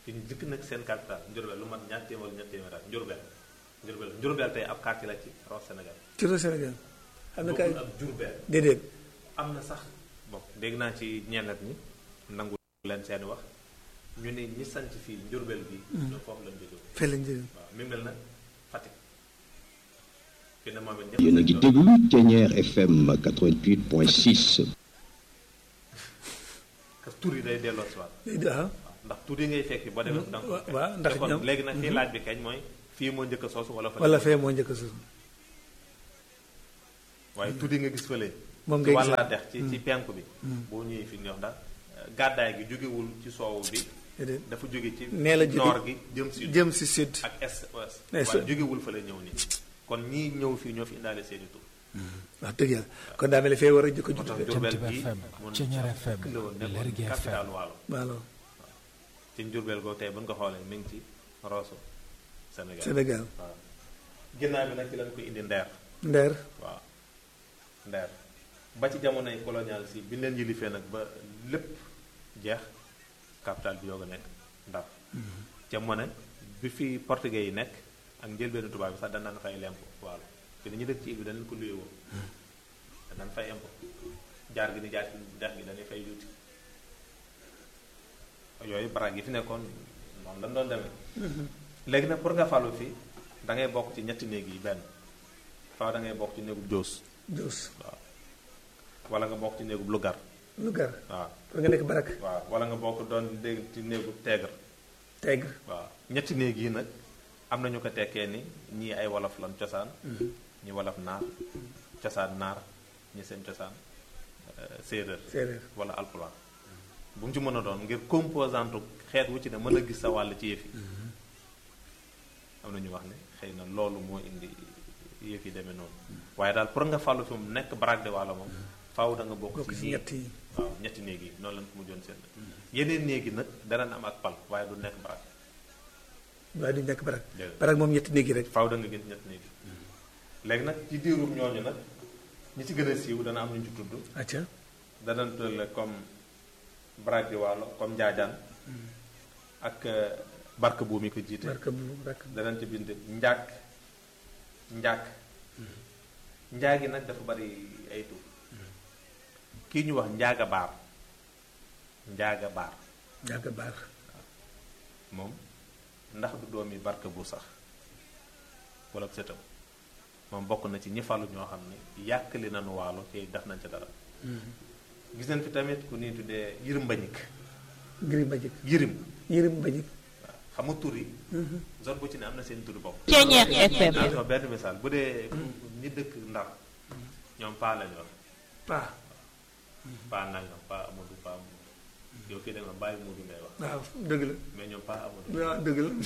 fi ñu jëkk nag seen capital Njurbel lu mat ñaar téeméer ñett téeméer ak Njurbel Njurbel Njurbel tey ab quartier la ci raw Sénégal ci réew Sénégal am na kay bokkul ak Jurbel déedéet am na sax bon dégg naa ci ñennet ñi nangu leen seeni wax ñu ne ñi sanc fii Njurbel bi ñoo foofu lañ jóge fee lañ jëlee waaw mi mel na Fatick fi ne moom it ñëpp yéen a ngi déglu Thiéniere FM 88.6 parce que tur yi day delloo si waat déedéet ah waaw ndax tur yi ngay fekk boo demee da nga ko wa- fekk. waaw ndax te kon ñoom- léegi nag fii laaj bi kañ mooy fii moo njëkk a soosu wala fa wala fee moo njëkk a sus waaye tur yi nga gis fële moom ci ngay gis wàllaa dex ci ci penku bi boo ñëwee fi ñu wax ndax gàddaay gi jógewul ci soowu bi déedéet dafa jóge ci nee la jóge noor gi jëm si jëm si sud ak est ouest Est. waaye jógewul fa la ñëw nii kon ñii ñëw fii ñoo fi indaale seeni tur wax dëgg yàlla kon daa mel ni fee war a jëkk a moo tax judd Njurbel Jant gi FM, mun Thiéniere FM, la woon nekkoon Lergui FM. capital waalo waalo ci Njurbel googu tey bu ñu ko xoolee mi ngi ci Rosso Sénégal Sénégal waaw ginnaaw bi nag ci lañ ko indi Ndeer ndeer waaw Ndeer ba ci jamonoy colonial si bi ñu leen yilifee nag ba lépp jeex capital bi yoog a nekk Ndar ca mu ne bi fi portugais yi nekk ak njëlbeenu tubaab bi sax dañ daan fay lempo waalo te dañuy dëkk ci île bi dañ leen ko luye woo dañ daan fay impôt jaar gi ni jaar ci dex gi dañuy fay yuuti yooyu baraag yi fi nekkoon noonu lañ doon demee léegi nag pour nga falu fii da ngay bokk ci ñetti néeg yi benn faaw da ngay bokk ci néegub joos Jos waaw wala nga bokk ci néegub lugar Lougar waaw pour nga nekk barak waaw wala nga bokk doon dégg ci néegub teegar Tegre waaw ñetti néeg yi nag am na ñu ko tekkee ni ñii ay wolof lan cosaan ñi wolof naar cosaan naar ñi seen cosaan euh, séeréer séeréer wala alpulaar bu mu ci mën a doon ngir composante xeet wu ci ne mën a gis sa wàll ci yëf yi am na ñu wax ne xëy na loolu moo indi yëf yi demee noonu waaye daal pour nga fàllu fi mu nekk baraag de wàlla moom faaw da nga bokk bokk ci si ñii. ñett yi waaw ñetti néeg yi noonu lañ ko mujjoon seen yeneen néeg yi nag danañ am ak pal waaye du nekk baraag waaye du nekk barak Déedéet. barak moom ñetti néeg yi rek faaw da nga gis ñetti néeg yi léegi nag ci diirum ñooñu nag ñi ci gën a siiw dana am ñu ci tudd acca danañ tuddale comme baraag di wàllo comme njaajaan ak euh, barke bu mi ko jiite barka bu rak danañ ci bind njaag njaag njaag yi nag dafa bari ay tur kii ñu wax njaaga baar njaaga baar jàgg baar moom ndax du doomi barke bu sax wala sëtam moom bokk na ci ñi falu ñoo xam ne yàkkali nañu waalo te def nañ ca dara gis nañ fi tamit ku ñuy tuddee yirim mbañik ngiri mbajik yirim yërim mbajik waaw xam nga tur yi zone bu ci ne am na seen turi bopp Thiéniere FM. naa jox benn misaal bu dee ñi dëkk ndar ñoom paa lañu wax paa paa nangam paa amadou paa amadou yow fii da nga bàyyi muudu ngay wax waaw dëgg la mais ñoom paa amadou waaw dëgg la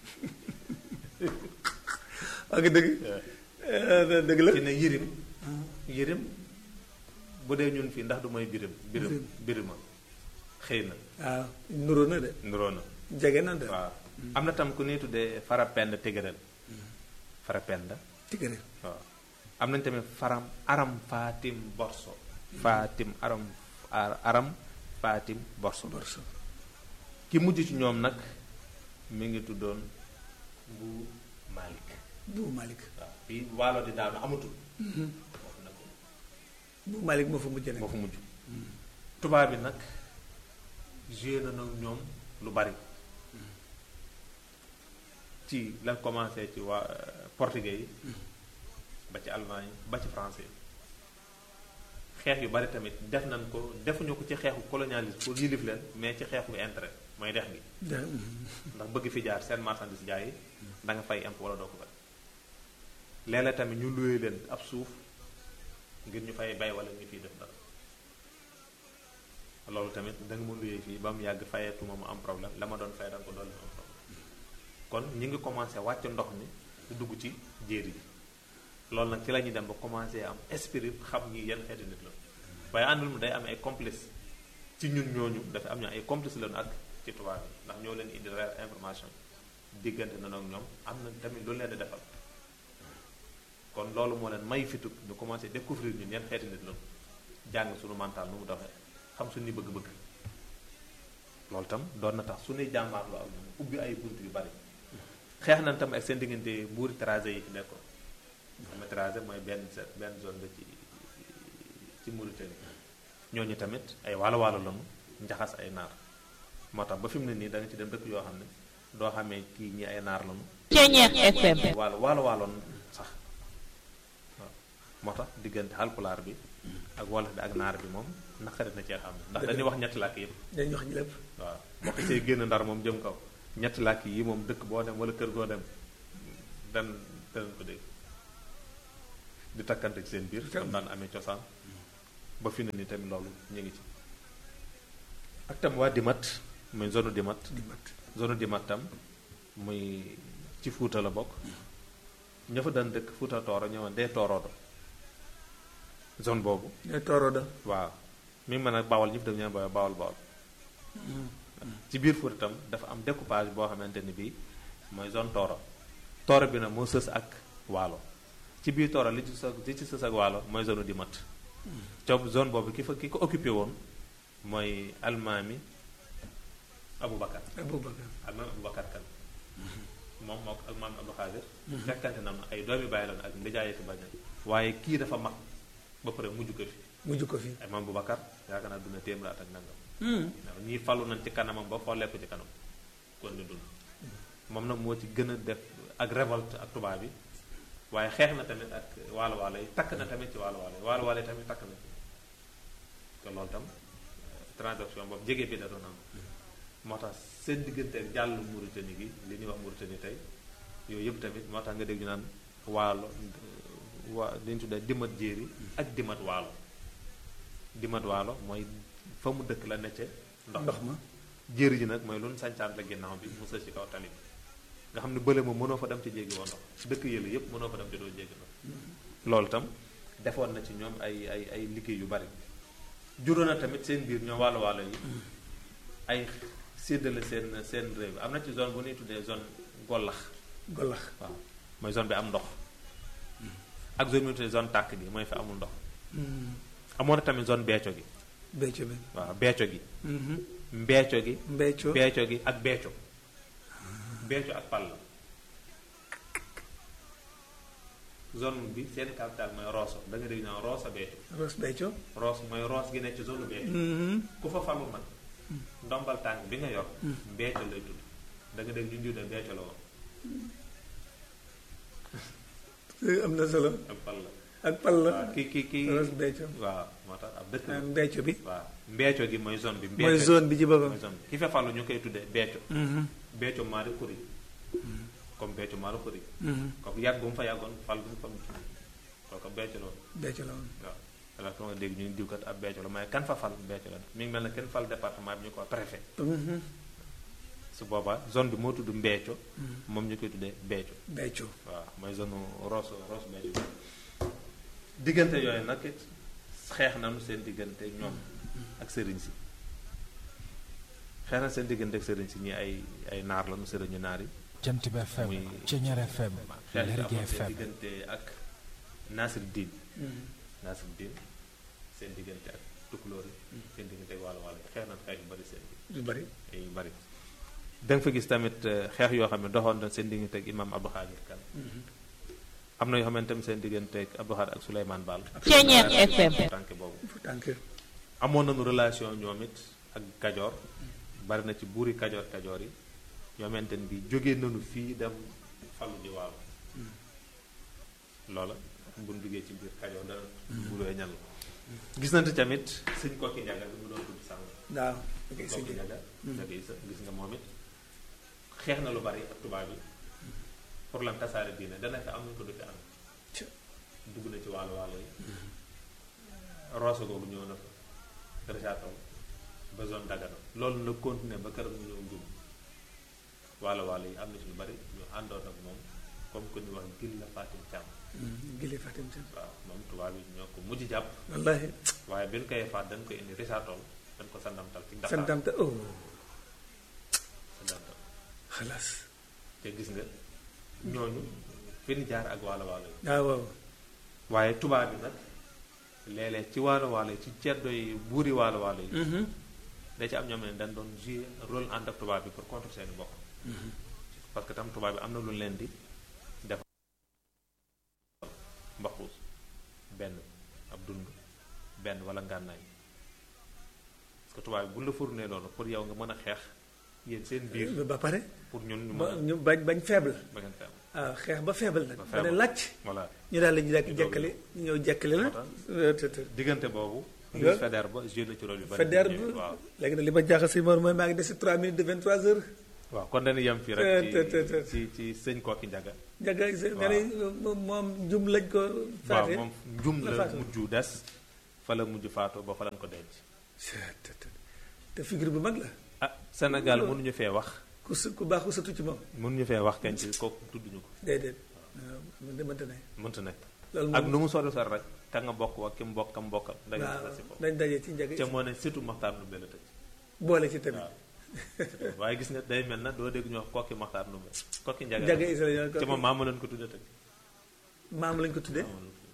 ak dëgg Eh, dëgg la ci ne yirim yirim bu dee ñun fii ndax du mooy birim birim birima xëy na waaw nuroo na de nuroo na jege na de waaw am na tam ku ñuy tuddee farapend tigëreel farapend tigare waaw am nañ tamit faram aram fatim borso fatim aram ar- aram fatim borso borso ki mujj ci ñoom nag mi ngi tuddoon bu malik bu malik waaw fii waalo di daanu amatul foofu nag bu malik moo fa mujj moo nekk fa mujj tubaab bi nag joué na nag ñoom lu bari ci la commencé ci waa euh, portugais yi ba ci allemand yi ba ci français yi xeex yu bari tamit def nañ ko defuñu ko ci xeexu colonialisme pour yilif leen mais ci xeexu intérêt mooy dex gi Da- ndax bëgg fi jaar seen marchandise jaay yi da nga fay impôt wala doo ko fay léeg-léeg tamit ñu luye leen ab suuf ngir ñu fay bay wala ñu fiy def dara loolu tamit da nga ma luye fii ba mu yàgg fayetuma mu am problème la ma doon fay da nga ko doon am problème kon ñi ngi commencé wàcc ndox mi di dugg ci jéeri ji loolu nag ci la ñuy dem ba commencé am esprit xam ñi yan xeeti nit la waaye àndul mu day am ay complice ci ñun ñooñu dafa am ñu ay complice lañu ak ci tubaab yi ndax ñoo leen indi réelle information diggante na ak ñoom am na tamit lu leen di defal kon loolu moo leen may fitu ñu commencé découvrir ñun yan xeeti nit lañu jàng suñu mental nu mu doxee xam suñu bëgg-bëgg loolu tam doon na tax suñuy jàmmaarloo ak ñoom ubbi ay bunt yu bari xeex nañ tam ak seen diggante buuri tracé yi fi nekkoon xam nga tracé mooy benn set benn zone la ci ci Mauritanie ñooñu tamit ay waalo waalo lañu njaxas ay naar moo tax ba fi mu ne nii da nga ci dem dëkk yoo xam ne doo xamee kii ñi ay naar lañu Ceñeex FM. waalo waalo waaloon sax waaw moo tax diggante halpulaar bi ak wolof bi ak naar bi moom naqari na cee xam ndax dañuy wax ñetti làkk yëpp dañuy wax ñu lépp waaw boo xasee génn ndar moom jëm kaw ñetti làkk yi moom dëkk boo dem wala kër goo dem dan danañ ko dégg di takkante ci seen biir comme daan amee cosaan ba fi ne ni tamit loolu ñu ngi ci ak tam waa dimat muy zone dimat di mat zone dimat tam muy ci fuuta la bokk ña fa daan dëkk fuuta tooro ñëwoon dee tooroodo zone boobu ne tooro da waaw mi ngi mën a bawal ñëpp daf ñaan booy bawal bawal ci biir Fuuta itam dafa am découpage boo xamante ni bii mooy zone tooro tooro bi nag moo sës ak waalo ci biir tooro li ci sës li ci sës ak waalo mooy zone di mat coob zone boobu ki fa ki ko occupé woon mooy almaami Aboubacar Aboubacar almaami Aboubacar kan moom moo ko almaami Abdou Xaadir fekkante na ma ay doomi bàyyi loon ak ndijaaye fi baña waaye kii dafa mag ba pare mujj ko fi mujj ko fi ay maam Boubacar yaakaar naa duna téeméer at ak nangam waaw ñii falu nañ ci kanamam ba xoolee ko ci kanam kon di dund moom nag moo ci gën a def ak révolte ak tubaab bi waaye xeex na tamit ak waalo waalo yi takk na tamit ci waalo waalo yi waalo waalo yi tamit takk na ci te loolu tam transaction boobu jege bi da doon am moo tax seen diggante ak jàll Mauritanie gi li ñuy wax Mauritanie tey yooyu yëpp tamit moo tax nga dégg ñu naan waalo waa li ñu tuddee dimat jéeri ak dimat waalo dimat waalo mooy fa mu dëkk la necce ndox ndox ma jéeri ji nag mooy lu nu sañcaan la ginnaaw bi mu sës ci kaw tali bi nga xam ne bële moom mënoo fa dem ci jéggi woo ndox dëkk yële yëpp mënoo fa dem ci doo jéggi ndox loolu tam defoon na ci ñoom ay ay ay liggéey yu bari juróon na tamit seen biir ñoom wàllu wàllu yi ay séddale seen seen réew am na ci zone bu ñuy tuddee zone gollax golax waaw mooy zone bi am ndox ak zone bi ñuy tuddee zone tàkk gi mooy fi amul ndox amoon na tamit zone beeco gi bécco bi waaw beeco gi mbeeco gi mbécco beeco gi ak beeco beeco ak pal la zone bi seen capital mooy Rosso da nga dégg ñaan Rosso beeco ros bécco Ross mooy Ross gi nekk ci zone beeco ku fa falu nag ndombal tànk bi nga yor beeco lay tudd da nga dégg ñu ndiw de beeco la woon am na solo ak pal la ak pal la waaw ki ki ki ros bécco waaw moo tax ab dëkk la mbécco bi waaw mbeeco gi mooy zone bi mooy mbeeco zone bi ci boppam mooy zone bi ki fa falu ñu koy tuddee beeco beeco maari xuri comme beeco maari xuri kooku yàgg bu mu fa yàggoon fal bu mu fa kooku beeco la woon bécco la woon waaw alors que nga dégg ñu diw kat ab beeco la mais kan fa fal beeco la mi ngi mel ne kenn fal département bi ñu ko préfet su boobaa zone bi moo tudd mbeeco moom ñu koy tuddee beeco bécco waaw mooy zone Rosso Rosso beeco diggante yooyu nag it xeex nañu seen diggante ñoom ak sëriñ si xeex na seen diggante ak sëriñ si ñi ay ay naar lañu sëriñu naar yi Jant bi FM muy Ceñeer FM xeex yi Lergui amoon seen FM diggante ak Nasir Diin Nasir Diin seen diggante ak tukulóor yi seen diggante ak wàllu wàllu yi xeex nañ xeex yu bari seen biir du bari ay yu bari da nga fa gis tamit eh, xeex yoo xam ne doxoon na seen diggante ak imam Abdou Khadir Kan am na yoo xamante tamit seen diggante ak Abdou Khadir ak Souleymane Baal Ceñeex FM. tànk boobu fu tànk amoon nañu relation ñoom it ak Kajoor bari na ci buuri Kajoor Kajoor yi yoo xamante ni bi jógee nañu fii dem falu ji waalo loola buñ duggee ci biir Kajoor dana bulooy ñal gis nañu tamit sëñ Kokki Njaga bi mu doon tudd sànq waaw ok Kokki sëñ Njaga Njaga Isa gis nga moom it xeex na lu bari ak tubaab yi pour lan tasaare diine dana fi am nañu ko du fi am Ci. dugg na ci waalo waalo yi Rosso googu ñëw na fa Richard-Toll ba zone Dagana loolu na continuer ba këram mu ñëw njum waalo waalo yi am na ci lu bari ñu àndoon ak moom comme que ñu wax gil la Fatim Thiam gili Fatim Thiam waaw moom tubaab yi ñoo ko mujj jàpp wallahi waaye bi ñu koy faat dañ ko indi Richard-Toll dañ ko sandamtal ci Dakar santamta oh sandamtal xalaas te gis nga ñooñu fi ñu jaar ak waalo waalo yi waaw waaw waaye tubaab bi nag léeg-léeg ci waalo waalo yi ci ceddo yi buuri waalo waalo yi da ci am ñoom ne dañ doon jouer rôle ànd ak tubaab bi pour contre seeni bokk parce que tam tubaab bi am na lu leen di def mbaxuus benn ab dund benn wala ngànnaay parce que tubaab bi bu la fournee loolu pour yow nga mën a xeex yéen seen biir ba pare pour ñun ñu ba mën a ñu bañ bañ faible ba ngeen fi am waaw xeex ba faible nag Ba ba ne faible. làcc voilà ñu daal la ñu daal Ñu jekkali ñu ñëw jekkali la moo tax. Euh, te te diggante boobu Nga- Louis Faidherbe ba joué na ci rôle yu bari Faidherbe ñëwee, waaw léegi nag li ma jaaxal si Mor mooy maa ngi des si 3 minutes de 23 heures waaw kon dañuy yem fii Te- rek te- te- te- ci ci ci sëñ Kokki Njaga jaga nga ne moom moom jum lañ ko waaw faate moom njum la la faatu. mujj des fa la mujj faatu ba fa lañ ko denc te te te figure bu mag la ah Sénégal mënuñu fee wax ku su ku baax ku satu ci moom mënuñu fee wax kenn ci kooku tudduñu ko déedéet waaw man de mënta ne mënta nekk loolu ak moom nu mu sori sori rek ka nga bokk wa ki mu bokk kam bokkal dañu waaw la si foofu dañ daje ci njaga ca moo ne surtout Maxtaar nu la tëj boole ci tamit waaw waaye gis nga day mel na doo dégg ñu wax kokki Maxtaar nu kokki Njaga njaga isa la ca moom maa ma leen ko tudde tëj maam lañ ko tuddee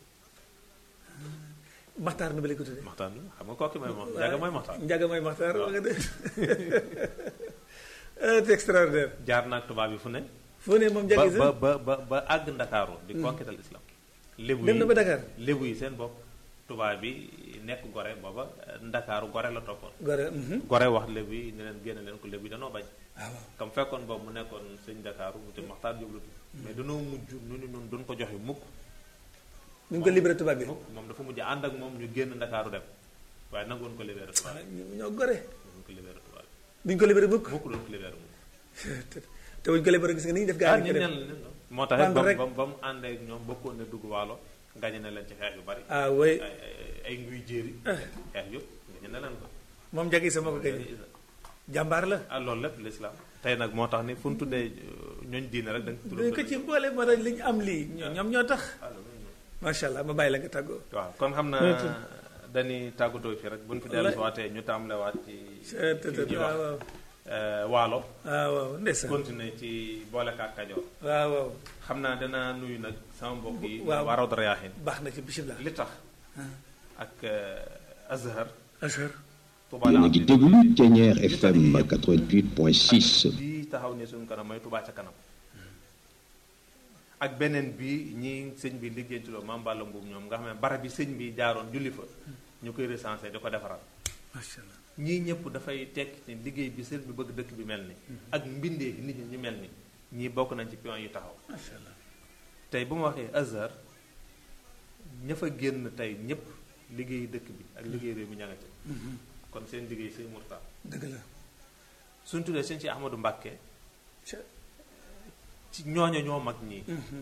maxtaar nu ba lañ ko tuddee Maxtaar nu xam nga kokki mooy moom Njaga mooy Maxtaar njaga mooy maxtaar waaw. wax nga dëgg c'est extraordinaire jaar naag tubaab yi fu ne foo ne moom njaga ba isa ba ba ba ba àgg ndakaaru di konkital islam lébu dem yi na ba Dakar lébu yi seen bopp tubaab bi nekk gore booba ndakaaru gore la toppoon gore mhm. gore wax lébu yi ne leen génne leen ko lébu yi danoo bañ waaw waaw comme fekkoon boobu mu nekkoon sëñ ndakaaru mu te maxtaar jublu mais danoo mujj nu ni noonu duñ ko joxe mukk ñu ngi ko libéré tubaab bi mukk moom dafa mujj ànd ak moom ñu génn ndakaaru dem waaye nangoon ko libéré tubaab ah, bi ñu- ñoo gore nangoon ko libéré tubaab duñ ko libéré mukk bi mukk doon ko libéré mukk te te buñ ko libéré gis nga ni ñu def gaa ah yi ñun ñu ñan def la moo tax it Ànd ba rek. mu ba mu àndee ak ñoom bokkoon ne dugg waalo gañe na leen ci xeex yu bari ah oui ay ay- ay nguy jéeri xeex yëpp gañe na leen ko moom njaga isa moo ko gañe jàmbaar la ah loolu lépp l'islam tey nag moo tax ni fu ñu tuddee ñooñ diine rek da nga dañ ko ci boole moo tax li ñu am lii ñoo- ñoom ñoo tax ah loolu la ñu- macha allah ma bàyyi la nga tàggoo waaw kon xam naa dañuy tàggatoo fi rek bu ñu fi dellu si waatee ñu tàmbalewaat ci te te ci ñuy wax waaw waaw euh, waalo waaw waaw ndeysaan continuer ci boolekaat kajoor waaw waaw xam naa danaa nuyu nag sama mbokk yi waaw. waa Rawdu Rayaahiin baax na ci bisimilah li tax ak euh, Azhar ashar Touba yéen la a ngi am déglu Ténière FM 88.6 lii taxaw ne suñu kanam mooy Touba ca kanam ak beneen bi ñi sëñ bi liggéey ci loolu maam Balla Mbuub ñoom nga xam ne barab bi sëñ bi jaaroon julli fa ñu koy recensé di ko defaraat macha allah ñii ñëpp dafay tekki ci liggéey bi sëñ bi bëgg dëkk bi mel ni ak mbindee nit ñi ñu mel ni ñii bokk nañ ci pion yi taxaw macha allah tey bu ma waxee Azhar ña fa génn tey ñëpp liggéey dëkk bi ak liggéey réew mi ña nga ca kon seen liggéey sëñ Murtaa dëgg la suñ tuddee sëñ si Ahmadou Mbàkke ca ci ñooño ñoo mag ñii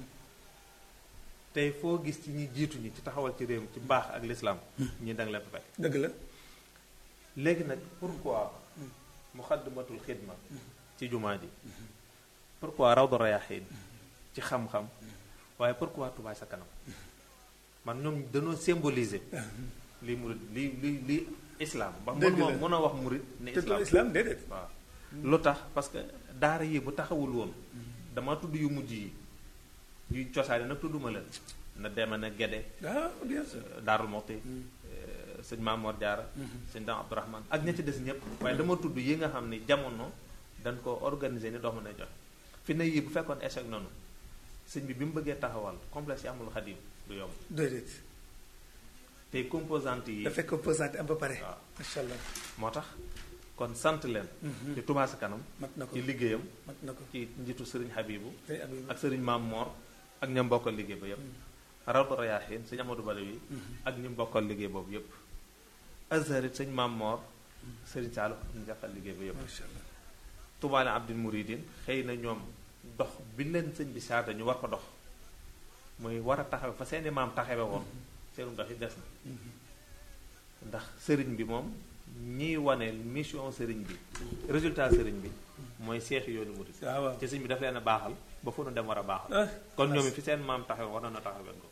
tey foo gis ci ñi jiitu ñi ci taxawal ci réew mi ci mbaax ak lislaam ñi danga leen fa fekk dëgg la léegi nag pourquoi muxaddamatul xidma ci jumaa ji pourquoi rawdu rayaahiin ci xam-xam waaye pourquoi Touba sa kanam man ñoom dañoo symboliser lii murid lii lii lii islam ba Dëgg mën moo la. mën a wax murid ne te islam islam déedéet waaw lu tax parce que daara yi bu taxawul woon dama tudd yu mujj yi yu cosaani nag tudduma leen na dema na Gede ah bien sûr Daarul Moxti sëñ Maamoor Jaara sëñ Dam Abdourahman ak ña ci des ñëpp waaye dama tudd yi nga xam ni jamono dañ ko organiser ni doomu nay joxe fi ne yii bu fekkoon échec noonu sëñ bi bi mu bëggee taxawal complexe yi amul xadim du yomb déedéet tey composante yi dafay composante am ba pare waaw macha allah moo tax kon sant leen ci Touba sa kanam mat na ko ci liggéeyam mat na ko ci njiitu sëriñ Habibu tey ab yi ak sëriñ Maam Moor ak ñam bokkal liggéey ba yépp Rawdu Rayaahiin sëñ Amadou Badawi ak ñi bokkal liggéey boobu yépp Azhar it sëñ Maam Moor sëriñ Saalu ak ñu bokkal liggéey ba yépp macha allah Tubaale Abdul Muridin xëy na ñoom dox bi leen sëñ bi saata ñu war ko dox muy war a taxawe fa seeni maam taxawe woon seenu dox yi des na ndax sëriñ bi moom ñiy wane mission sëriñ bi résultat sëriñ bi mooy seexi yoonu murid waaw waaw ci sëñ bi daf leen a baaxal ba fu nu dem war a baaxal ah kon ñoom it fi seen maam taxawe war na taxawee ko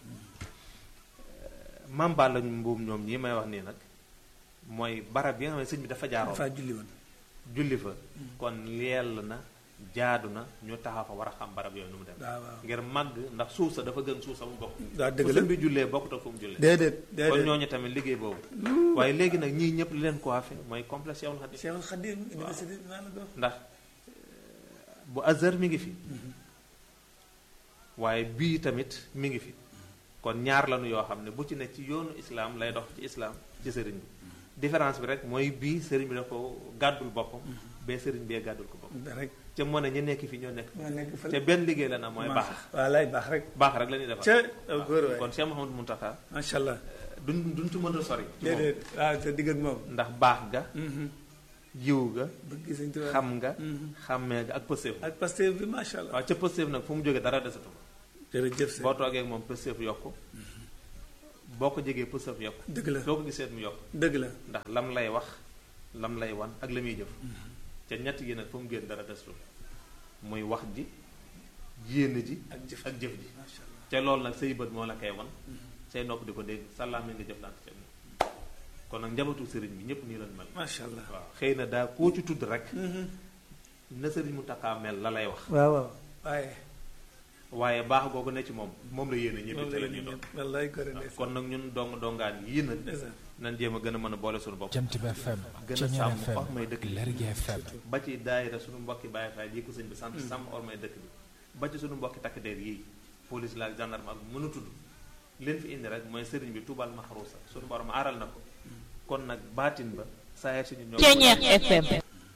maam Balla mbuum ñoom ñii may wax nii nag mooy barab yi nga xam ne sëñ bi dafa jaaroon dafa julli woon julli fa kon yell na jaadu na ñu taxaw fa war a xam barab yooyu nu mu dem waaw waaw ngir màgg ndax suuf sa dafa gën suuf sa mu bokk waaw dëgg fu la sëñ bi jullee bokkut ak fu mu jullee déedéet kon déedéet ñooñu tamit liggéey boobu waaye léegi nag ñii ñëpp li leen ko waafee mooy complexe Cheikhul Khadim Cheikhul Khadim université maa la dox ndax bu Azhar mi ngi fi waaye bii tamit mi ngi fi kon ñaar lañu yoo xam ne bu ci ne ci yoonu islaam lay dox ci islaam ci sëriñ bi différence bi rek mooy bii sëriñ bi da ko gàddul boppam bee sëriñ bee gàddul ko boppam rek ca moo ne ñu nekk fi ñoo nekk maa nekk ca fële benn liggéey la na mooy baax waaw lay baax rek baax rek la ñuy defar ca aw góor waay kon Cheikh Mouhamadou Mountakha macha allah duñ duñ ci mën a sori ci moom. déedéet waaw te digg ak moom ndax baax ga yiw ga bëgg sëñ Tuubaa xam nga xàmmee ga ak pëseef ak Pastef bi macha allah waaw ca pëseef nag fu mu jógee dara desatu ko jërëjëf sëñ boo toogee ak moom pëseef yokku boo ko jegee pëseef yokku dëgg la soo ko gisee mu yokk dëgg la ndax lam lay wax lam lay wan ak la muy jëf ca ñett yi nag fu mu génn dara desatu muy wax ji yéene ji ak jëf ak jëf ji macha allah ca loolu nag say bët moo la koy wan say nopp di ko dégg sàllaame nga jëflante ca moom kon nag njabootu sëriñ bi ñëpp nii lañ mel macha allah waaw xëy na daa koo ci tudd rek na sëriñ mu takkaa mel la lay wax waaw waaw waaye waaye baax googu ne ci moom moom la yéene ñëpp moom te la la ñuy doon wallaay gore ndeysaan kon nag ñun dong dongaan yii nag ndeysaan nan jéem a gën a mën a boole suñu bopp Jant bi FM gën a Ceñeer sàmm FM ormay dëkk bi Lergui FM ba ci daayira suñu mbokki Baay Faal yi ko sëñ bi sant sàmm ormay dëkk bi ba ci suñu mbokki takk der yii police la ak gendarme ak mën a tudd leen fi indi rek mooy sëriñ bi tubal maxruusa suñu borom aaral na ko kon nag baatin ba saa si ñu ñoo Ceñeer FM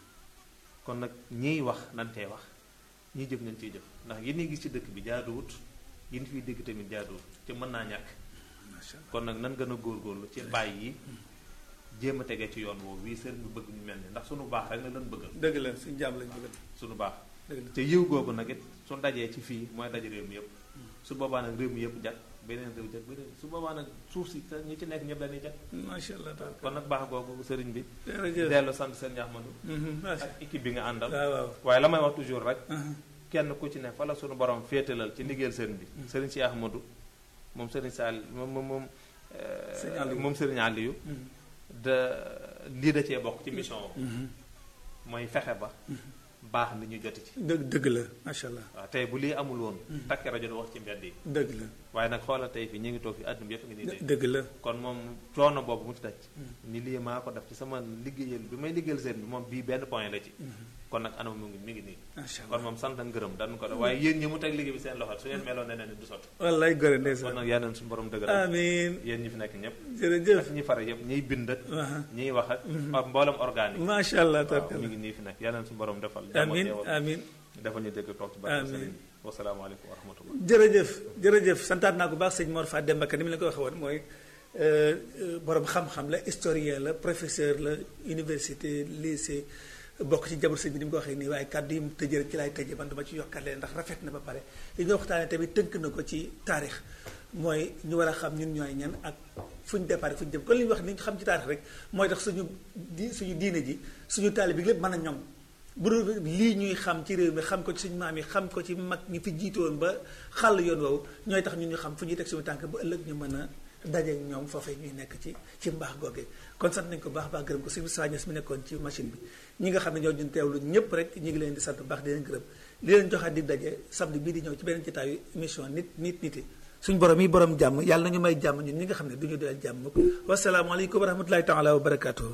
kon nag ñiy wax nan tey wax ñiy jëf nañ ciy jëf ndax yi ñuy gis ci dëkk bi jaaduwut yi ñu fiy dégg tamit jaaduwut te mën naa ñàkk macha allah kon nag nan gën a góorgóorlu ci bàyyi yi jéem a tegee ci yoon woowu wii sëriñ bi bëgg ñu mel ni ndax sunu baax rek la lan bëggal dëgg la suñu jàmm lañ bëgg sunu baax dëgg la te yiw googu nag it su dajee ci fii mooy daje réew mi yëpp su boobaa nag réew mi yëpp jag beneen réew jag beneen su boobaa nag suuf si te ñi ci nekk ñëpp dañuy jag macha allah taala kon nag baax googu sëriñ bi jërëjëf dellu sant seen Ahmadu Mhm, macha ak équipe bi nga àndal waaw waaw waaye la may wax toujours rek Mhm. kenn ku ci ne fa la sunu borom féetalal ci liggéeyal sëriñ bi sëriñ si Ahmadu moom sëriñ Sall moom moom moom euh, Sëriñ Aliou. moom sëriñ Aliou Mhm. da lii da cee bokk ci mission boobu Mhm. mooy fexe ba baax ni ñu joti ci dëgg dëgg la macha allah waaw tey bu lii amul woon takki rajo du wax ci mbedd yi dëgg la waaye nag xoolal tey fi ñu ngi toog fi àdduna bi yëpp ngi nii dégg dëgg la kon moom coono boobu mu ci daj ni lii maa ko def ci sama liggéeyal bi may liggéeyal seen bi moom bii benn point la ci kon nag anam mu ngi mi ngi nii macha kon allah moom sant ak ngërëm dañu ko def waaye yéen ñi mu teg liggéey bi seen loxo su ngeen meloon neneen du sotti wallaay gore kon ndeysaan nag yal na suñu borom dëgëral amiin yéen ñi fi nekk ñëpp jërëjëf ak ñi fare yëpp ñiy bind ak Aha. ñiy wax ak ak mboolem organique macha allah waaw mi tabarkalla ngi nii fi nekk yal na suñu borom defal jàmm ak amiin teewal. amiin dafa ñu dégg toog ci barke Amiin. sëriñ bi wasalaamaaleykum wa rahmatullah jërëjëf jërëjëf santaat naa ko baax sëñ Mor Fat Demba Ka ni mu la ko waxee woon mooy euh, euh, borom xam-xam la historien la professeur la université lycée bokk ci jabar sëñ bi ni mu ko waxee nii waaye kàddu yi mu tëjee rek ci laay tëjee man dama ci yokkaat leen ndax rafet na ba pare li ñu waxtaanee tamit tënk na ko ci taarix mooy ñu war a xam ñun ñooy ñan ak fu ñu départ fu ñu jëm kon li ñu wax ni ñu xam ci taarix rek mooy tax suñu di suñu diine ji suñu taali bi lépp mën a ñoŋ bu dul lii ñuy xam ci réew mi xam ko ci suñu maam yi xam ko ci mag ñi fi jiitoon ba xàll yoon woowu ñooy tax ñun ñu xam fu ñuy teg suñu tànk ba ëllëg ñu mën a daje ak ñoom foofee ñuy nekk ci ci mbaax googee kon sant nañ ko baax baax gërëm ko suñu sañes mi nekkoon ci machine bi ñi nga xam ne ñoo ñun teewlu ñëpp rek ñi ngi leen di sant bu baax di leen gërëm li leen joxaat di daje samedi bii di ñëw ci beneen jotaayu émission nit nit niti suñu borom yi borom jàmm yàlla nañu may jàmm ñun ñi nga xam ne du ñu doyal jàmm mukk wasalaamaaleykum wa rahmatulahi taala wa barakaatuhu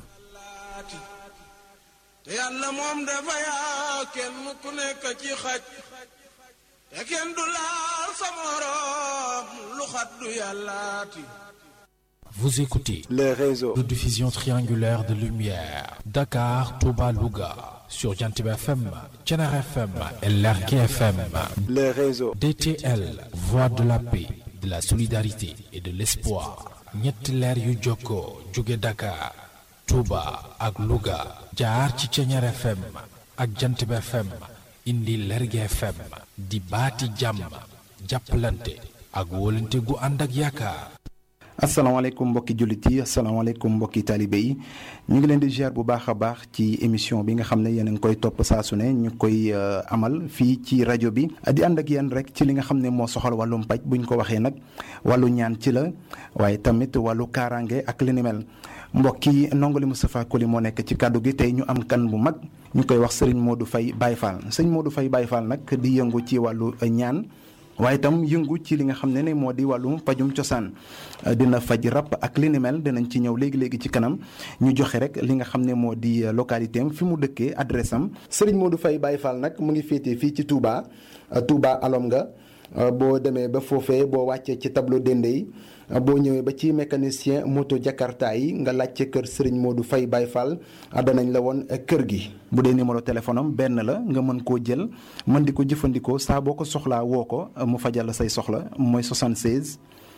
te yàlla moom dafa yaa kenn ku nekk ci xaj te kenn du laal sa morom lu xat du yàllaati Vous écoutez les réseaux de diffusion triangulaire de lumière Dakar, Touba, Louga sur Jantib FM, Thiénare FM et Lergui FM. les réseaux DTL, voix de la paix, de la solidarité et de l'espoir. ñetti leer yu jokkoo jóge Dakar, Touba ak Louga jaar ci Thiénare FM ak Jantib FM indi Lergui FM di baati jàmm jàppalante ak wóolante gu ànd ak yaakaar. asalaamaaleykum mbokki jullit yi asalaamaaleykum mbokki taalibe yi ñu ngi leen di ziar bu baax a baax ci émission bi nga xam ne yéen a ngi koy topp saa su ne ñu koy euh, amal fii ci rajo bi di ànd ak yéen rek ci li nga xam ne moo soxal wàllum paj bu ñu ko waxee nag wàllu ñaan ci la waaye tamit wàllu kaaraange ak li ni mel mbokk yi ndongali Moustapha Koli moo nekk ci kàddu gi tey ñu am kan bu mag ñu koy wax sëriñ Modou Faye Baye Fall sëriñ Modou Faye Baye Fall nag di yëngu ci wàllu ñaan waaye itam yëngu ci li nga xam ne ne moo di wàllum pajum cosaan dina faj rab ak li ni mel dinañ ci ñëw léegi léegi ci kanam ñu joxe rek li nga xam ne moo di localité am fi mu dëkkee adresse am. Serigne Modou Faye Baye Fall nag mu ngi féetee fii ci Touba Touba alom nga boo demee ba foofee boo wàccee ci tableau dende yi boo ñëwee ba ci mécanicien moto Jakarta yi nga laajte kër Serigne Modou Faye Baye Fall danañ la woon kër gi. bu dee numéro téléphone am benn la nga mën koo jël mën di ko jëfandikoo saa boo ko soxlaa woo ko mu fajal la say soxla mooy 76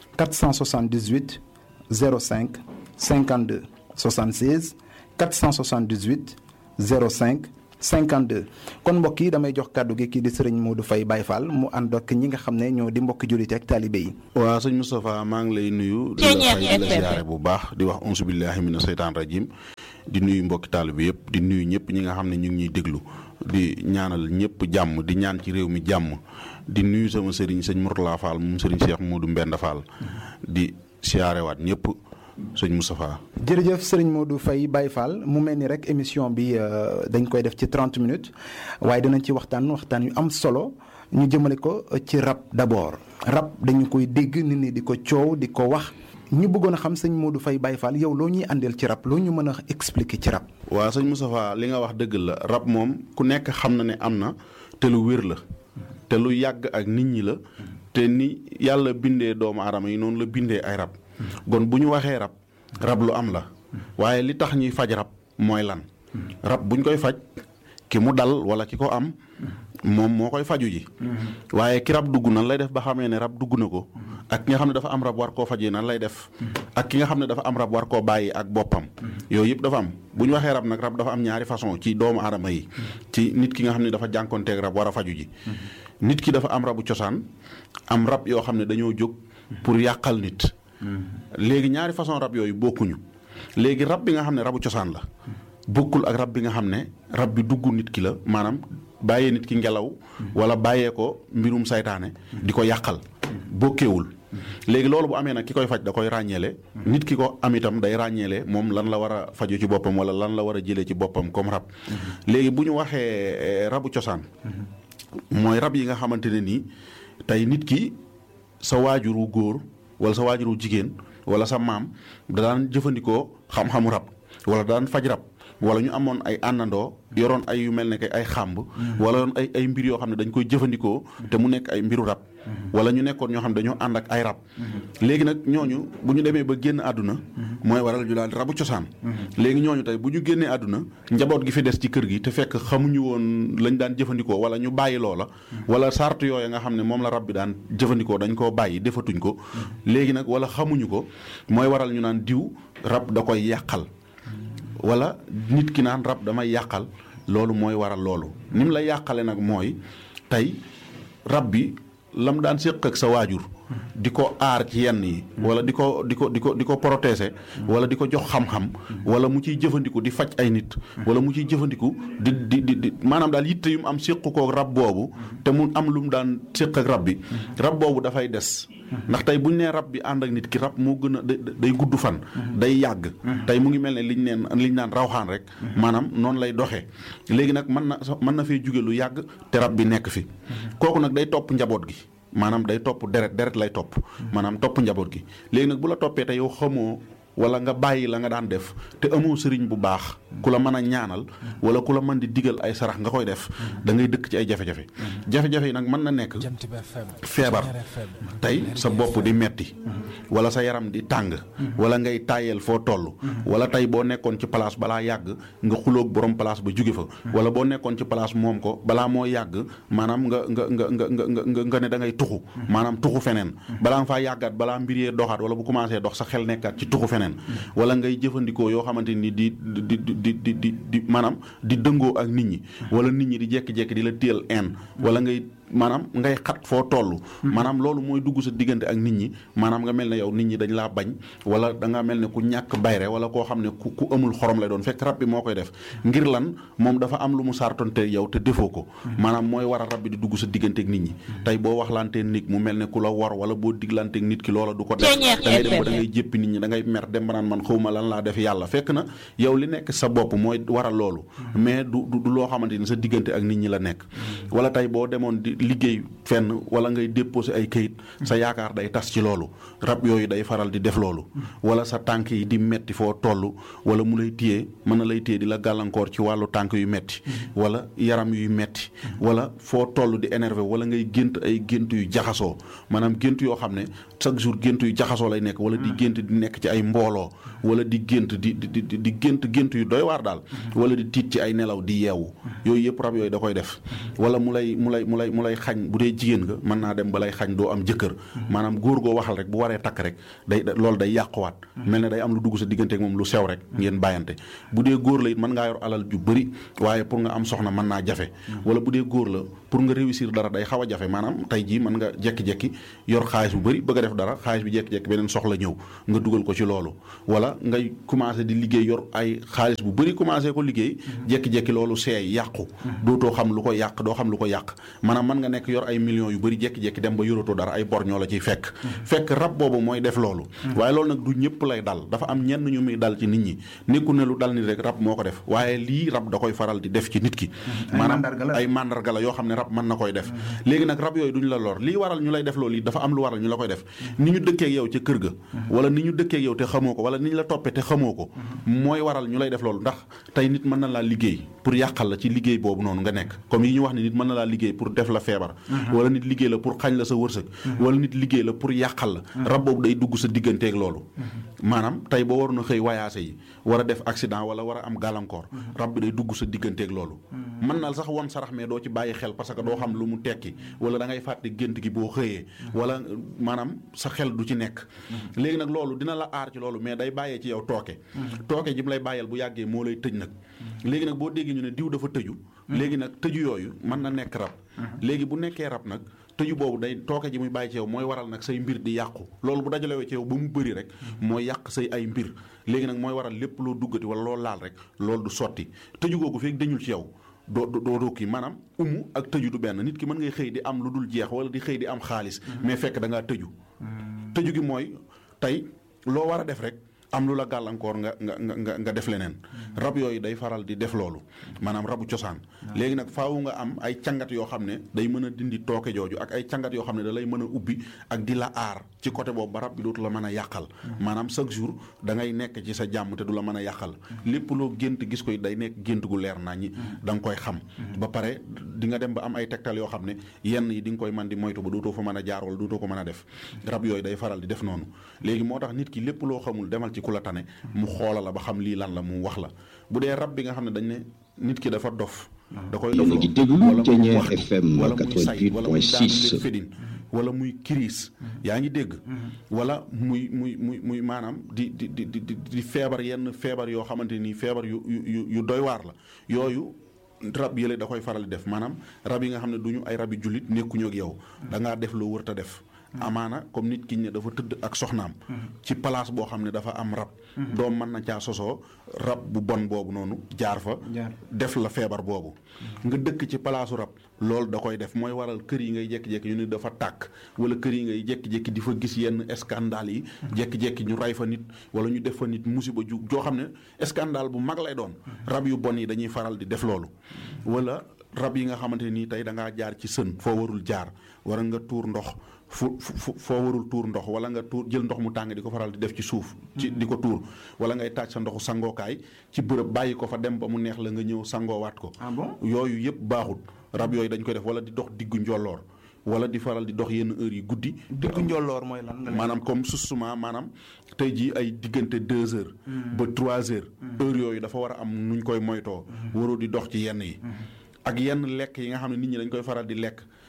478 05 52 76 478 05 52 kon mbokk yi damay jox kàddu gi kii di sëriñ Modou Faye Baye Fall mu ànd ak ñi nga xam ne ñoo di mbokki jullit ak taalibe yi. waaw sëñ Moustapha maa ngi lay nuyu. di la fay di la siyaare bu baax di wax onsu billahi mina seytaan rajim di nuyu mbokki taalibe yëpp di nuyu ñëpp ñi nga xam ne ñu ngi ñuy déglu di ñaanal ñëpp jàmm di ñaan ci réew mi jàmm di nuyu sama sëriñ sëñ Mourtala Fall moom sëriñ Cheikh Modou Mbenda Fall di siyaarewaat ñëpp. sëñ Moustapha. jërëjëf sëriñ Modou Faye Baye Fall mu mel ni rek émission bi dañ koy def ci 30 minutes waaye dinañ ci waxtaan waxtaan yu am solo ñu jëmale ko ci rab d'abord rab dañu koy dégg nit ñi di ko coow di ko wax ñu bëggoon a xam sëñ Modou Faye Baye Fall yow loo ñuy àndeel ci rab loo ñu mën a expliquer ci rab. waaw sëñ Moustapha li nga wax dëgg la rab moom ku nekk xam na ne am na te lu wér la te lu yàgg ak nit ñi la te ni yàlla bindee doomu aadama yi noonu la bindee ay rab. kon bu ñu waxee rab rab lu am la waaye li tax ñuy faj rab mooy lan rab buñ koy faj ki mu dal wala ki ko am moom moo koy faju ji waaye ki rab dugg nan lay def ba xamee ne rab dugg na ko ak ki nga xam ne dafa am rab war koo fajee nan lay def ak ki nga xam ne dafa am rab war koo bàyyi ak boppam yooyu yëpp dafa am bu ñu waxee rab nag rab dafa am ñaari façon ci doomu aadama yi ci nit ki nga xam ne dafa jànkonteeg rab war a faju ji nit ki dafa am rabu cosaan am rab yoo xam ne dañoo jóg pour yàqal nit léegi ñaari façon rab yooyu bokkuñu léegi rab bi nga xam ne rabu cosaan la bokkul ak rab bi nga xam ne rab bi dugg nit ki la maanaam bàyyee nit ki ngelaw wala bàyyee ko mbirum saytaane di ko yàqal bokkeewul léegi loolu bu amee nag ki koy faj da koy ràññeele nit ki ko am itam day ràññeele moom lan la war a faju ci boppam wala lan la war a jëlee ci boppam comme rab léegi bu ñu waxee rabu cosaan mooy rab yi nga xamante ne nii tey nit ki sa waajuru góor wala sa waajuru jigéen wala sa maam da daan jëfandikoo xam-xamu rab wala daan faj rab wala ñu amoon ay àndandoo yoroon ay yu mel ne que ay xàmb wala yoon ay ay mbir yoo xam ne dañ koy jëfandikoo te mu nekk ay mbiru rab wala ñu nekkoon ñoo xam ne dañoo ànd ak ay rab léegi nag ñooñu bu ñu demee ba génn àdduna mooy waral ñu daal rabu cosaan léegi ñooñu tey bu ñu génnee àdduna njaboot gi fi des ci kër gi te fekk xamuñu woon lañ daan jëfandikoo wala ñu bàyyi loola wala sart yooyu nga xam ne moom la rab bi daan jëfandikoo dañ koo bàyyi defatuñ ko léegi nag wala xamuñu ko mooy waral ñu naan diw rab da koy yàqal wala nit ki naan rab damay yàqal loolu mooy waral loolu ni mu la yàqale nag mooy tey rab bi lam daan séq ak sa waajur di ko aar ci yenn yi wala di ko di ko di ko di ko protéger wala di ko jox xam-xam wala mu ciy jëfandiku di faj ay nit wala mu ciy jëfandiku di di di di maanaam daal yitte yu mu am séq ko rab boobu te mu am lu mu daan séq ak rab bi rab boobu dafay des ndax tey bu ñu nee rab bi ànd ak nit ki rab moo gën a day gudd fan day yàgg tey mu ngi mel ne liñ neen liñ naan rawxaan rek maanaam noonu lay doxee léegi nag mën na mën na fee jóge lu yàgg te rab bi nekk fi kooku nag day topp njaboot gi maanaam day topp deret deret lay topp maanaam topp njaboot gi léegi nag bu la toppee te yow xamoo wala nga bàyyi la nga daan def te amoo sëriñ bu baax ku la mën a ñaanal wala ku la mën di digal ay sarax nga koy def da ngay dëkk ci ay jafe-jafe jafe-jafe yi nag mën na nekk feebar tey sa bopp di metti wala sa yaram di tàng wala ngay tàyyeel foo toll wala tey boo nekkoon ci place balaa yàgg nga xuloog borom place ba jóge fa wala boo nekkoon ci place moom ko balaa moo yàgg maanaam nga nga nga nga nga nga nga ne da ngay tuxu maanaam tuxu feneen balaa nga faa yàggaat balaa mbir yee doxaat wala bu commencé dox sa xel nekkaat ci tuxu feneen wala ngay jëfandikoo yoo xamante ni di di di di di di maanaam di dëngoo ak nit ñi wala nit ñi di jekki-jekki di la téel en wala ngay maanaam ngay xat foo toll maanaam loolu mooy dugg sa diggante ak nit ñi maanaam nga mel ne yow nit ñi dañ laa bañ wala da nga mel ne ku ñàkk bayre wala koo xam ne ku ku amul xorom lay doon fekk rab bi moo koy def ngir lan moom dafa am lu mu sartonte yow te defoo ko maanaam mooy waral rab bi di dugg sa diggante ak nit ñi tey boo waxlantee nit mu mel ne ku la war wala boo diglanteeg nit ki loola du ko def Ceeñeex da ngay dem ba FM. da ngay jéppi nit ñi da ngay mer dem ba naan man xawma lan laa def yàlla fekk na yow li nekk sa bopp mooy waral loolu mais du du du loo xamante ni sa diggante ak nit ñi la nekk wala tey boo demoon di liggéey fenn wala ngay déposé ay kayit sa yaakaar day tas ci loolu rab yooyu day faral di def loolu wala sa tànk yi di metti foo toll wala mu lay téye mën na lay téye di la gàllankoor ci wàllu tànk yu metti wala yaram yuy metti wala foo toll di énervé wala ngay gént ay gént yu jaxasoo maanaam gént yoo xam ne chaque jour gént yu jaxasoo lay nekk wala di gént di nekk ci ay mbooloo wala di gént di di di di gént gént yu doy waar daal wala di tiit ci ay nelaw di yeewu yooyu yëpp rab yooyu da koy def wala mu lay mu lay mu lay mu lay xañ bu dee jigéen nga mën naa dem ba lay xañ doo am jëkkër maanaam góor goo waxal rek bu waree takk rek day da- loolu day yàquwaat mel ne day am lu dugg sa diggante ak moom lu sew rek ngeen bàyyante bu dee góor la it mën ngaa yor alal ju bëri waaye pour nga am soxna mën naa jafe wala bu dee góor la pour nga réussir dara day xaw a jafe maanaam tey jii mën nga jekki-jekki yor xaalis bu bëri bëgg a def dara xaalis bi jekki-jekki beneen soxla ñëw nga dugal ko ci loolu wala ngay commencé di liggéey yor ay xaalis bu bëri commencé ko liggéey jekki-jekki loolu seey yàqu dootoo xam lu ko yàq doo xam lu ko yàq maanaam mën nga nekk yor ay millions yu bëri jekki-jekki dem ba yoratoo dara ay bor ñoo la ciy fekk fekk rab boobu mooy def loolu waaye loolu nag du ñëpp lay dal dafa am ñenn ñu muy dal ci nit ñi nekku ne lu dal nit rek rab moo ko def waaye lii rab da koy faral di def ci nit ki Ay maanaam mandarga la. ay mandarga la yoo xam ne rab mën na koy def léegi nag rab yooyu duñ la lor lii waral ñu lay def loolu yi dafa am lu waral ñu la koy def ni ñu dëkkeek yow ca kër ga wala ni ñu dëkkeek yow te xamoo ko wala ni ñu la toppee te xamoo ko mooy waral ñu lay def loolu ndax tey nit mën na laa liggéey pour yàqal la ci liggéey boobu noonu nga nekk comme yi ñu wax ne nit mën na laa liggéey pour def la feebar wala nit liggéey la pour xañ la sa wërsëg wala nit liggéey la pour yàqal la rab boobu day dugg sa digganteeg loolu maanaam tey boo waroon a xëy wayaase yi war a def accident wala war a am gàllankoor rab bi day dugg sa digganteeg loolu mën na sax won sarax mais doo ci bàyyi xel parce que doo xam lu mu tekki wala da ngay fàtte gént gi boo xëyee wala maanaam sa xel du ci nekk léegi nag loolu dina la aar ci loolu mais day bàyyee ci yow tooke tooke ji mu lay bàyyeel bu yàggee moo lay tëj nag léegi nag boo déggee ñu ne diw dafa tëju léegi nag tëju yooyu mën na nekk rab léegi bu nekkee rab nag tëju boobu day tooke ji muy bàyyi ci yow mooy waral nag say mbir di yàqu loolu bu dajalewee ci yow ba mu bëri rek mooy yàq say ay mbir léegi nag mooy waral lépp loo duggati wala loo laal rek loolu du sotti tëju googu feeg dañul ci yow doo doo doo kii maanaam umu ak tëju du benn nit ki mën ngay xëy di am lu dul jeex wala di xëy di am xaalis mais fekk da ngaa tëju tëju gi mooy tey loo war a def rek am lu la gàllankoor nga nga nga nga def leneen rab yooyu day faral di def loolu maanaam rabu cosaan léegi nag faawu nga am ay cangat yoo xam ne day mën a dindi tooke jooju ak ay cangat yoo xam ne da lay mën a ubbi ak di la aar ci côté boobu ba rab bi dootu la mën a yàqal maanaam chaque jour da ngay nekk ci sa jàmm te du la mën a yàqal lépp loo gént gis koy day nekk gént gu leer naa ñi da nga koy xam ba pare di nga dem ba am ay tegtal yoo xam ne yenn yi di nga koy mën di moytu ba dootoo fa mën a jaar wala dootoo ko mën a def rab yooyu day faral di def noonu léegi moo tax nit ki lépp loo xamul demal ci ku la tane mu xoola la ba xam lii lan la mu wax la bu dee rab bi nga xam ne dañ ne nit ki dafa dof da koy Yéen a dofloo ngi déglu wala muy Thiéniere waxtu, FM wala muy say wala muy daanu 88.6. leen fedin wala muy crise yaa ngi dégg wala muy muy muy muy maanaam di di di di di- di feebar yenn feebar yoo xamante ni feebar yu yu yu doy waar la yooyu rab yële da koy faral di def maanaam rab yi nga xam ne du ñu ay rabi jullit nekkuñu ak yow da ngaa def loo wërta def amaana comme nit ki ne dafa tëdd ak soxnaam ci place boo xam ne dafa am rab doom mën na caa sosoo rab bu bon boobu noonu jaar fa Jaar. def la feebar boobu nga dëkk ci palaasu rab loolu da koy def mooy waral kër yi ngay jékki-jékki ñu ne dafa tàkk wala kër yi ngay jékki-jékki di fa gis yenn scandale yi jékki-jékki ñu ray fa nit wala ñu def fa nit musiba ju joo xam ne scandale bu mag lay doon rab yu bon yi dañuy faral di def loolu wala rab yi nga xamante nii tey da ngaa jaar ci sën foo warul jaar wala nga tuur ndox fu fu foo warul tuur ndox wala nga tuur jël ndox mu tàng di ko faral di def ci suuf ci di ko tuur wala ngay taaj sa ndoxu sangookaay ci bërëb bàyyi ko fa dem ba mu neex la nga ñëw sangoowaat ko ah bon yooyu yëpp baaxut rab yooyu dañ koy def wala di dox diggu njolloor wala di faral di dox yenn heures yi guddi diggu njolloor mooy lan nga maanaam comme susuma maanaam tey jii ay diggante deux heures ba trois heures heures yooyu dafa war a am nuñ koy moytoo waroo di dox ci yenn yi ak yenn lekk yi nga xam ne nit ñi dañ koy faral di lekk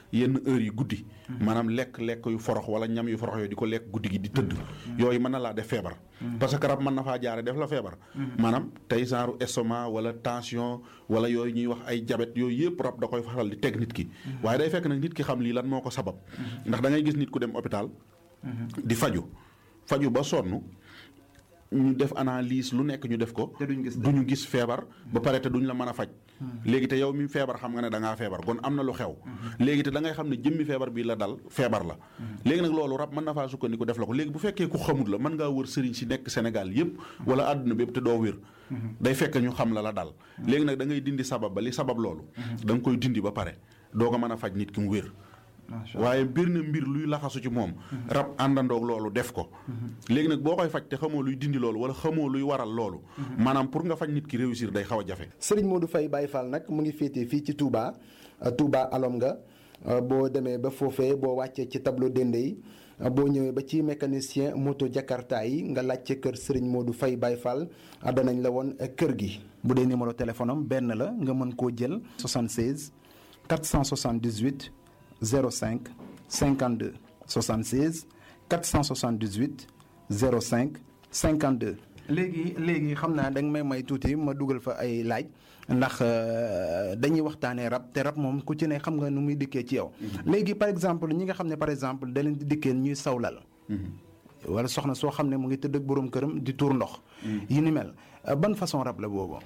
yenn heures yi guddi maanaam lekk lekk yu forox wala ñam yu forox yooyu di ko lekk guddi gi di tëdd yooyu mën na laa def feebar parce que rab mën na faa jaare def la feebar maanaam tey genre estomac wala tension wala yooyu ñuy wax ay jabet yooyu yëpp rab da koy faral di teg nit ki waaye day fekk nag nit ki xam lii lan moo ko sabab ndax da ngay gis nit ku dem hôpital di faju faju ba sonn ñu def analyse lu nekk ñu def ko Te duñ gis duñu gis feebar ba pare te duñ la mën a faj léegi te yow mi feebar xam nga ne da ngaa feebar kon am na lu xew léegi te da ngay xam ne jëmmi feebar bi la dal feebar la léegi nag loolu rab mën na faa sukkandiku def la ko léegi bu fekkee ku xamut la mën ngaa wër sëriñ si nekk Sénégal yépp wala àdduna bépp te doo wér day fekk ñu xam la la dal léegi nag da ngay dindi sabab ba li sabab loolu da nga koy dindi ba pare doo ko mën a faj nit ki mu wér waaye mbir na mbir luy laxasu ci moom rab àndandoog loolu def ko léegi nag boo koy faj te xamoo luy dindi loolu wala xamoo luy waral loolu maanaam pour nga faj nit ki réussir day xaw a jafe Serigne Modou Faye Baye Fall nag mu ngi féetee fii ci Touba euh, Touba alom nga euh, boo demee ba foofee boo wàccee ci tableau dende yi euh, boo ñëwee ba ci mécanicien moto Jakarta yi nga laajte kër Serigne Modou Faye Baye Fall ah, danañ la woon kër gi. bu dee numéro téléphone am benn la nga mën koo jël 76 478 05 52 76 478 05 52. léegi léegi xam naa da nga may may tuuti ma dugal fa ay laaj ndax euh, dañuy waxtaanee rab te rab moom ku ci ne xam nga nu muy dikkee ci yow. léegi par exemple ñi nga xam ne par exemple da leen di dikkee ñuy sawlal. wala soxna soo xam ne mu ngi tëdd ak borom këram di tuur ndox. yi ni mel euh, ban façon rab la boobu.